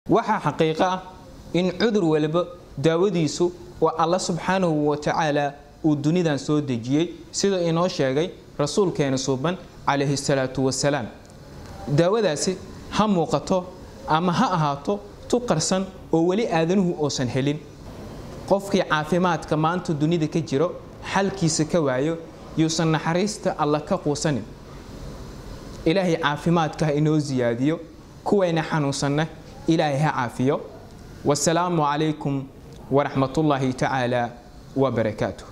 waxaa xaqiiqo ah in cudur walba daawadiisu waa alla subxaanahu wa tacaala uu dunidan soo dejiyey sida inoo sheegay rasuulkeena suuban calayhi salaatu wasalaam daawadaasi ha muuqato ama ha ahaato tu qarsan oo weli aadanuhu uusan helin qofkii caafimaadka maanta dunida ka jiro xalkiisa ka waayo yuusan naxariista alla ka quusanin ilaahay caafimaadka ha inoo siyaadiyo kuwayna xanuunsanna ilaahay ha caafiyo wasalaamu calaykum waraxmatullaahi tacaala wabarakaatuh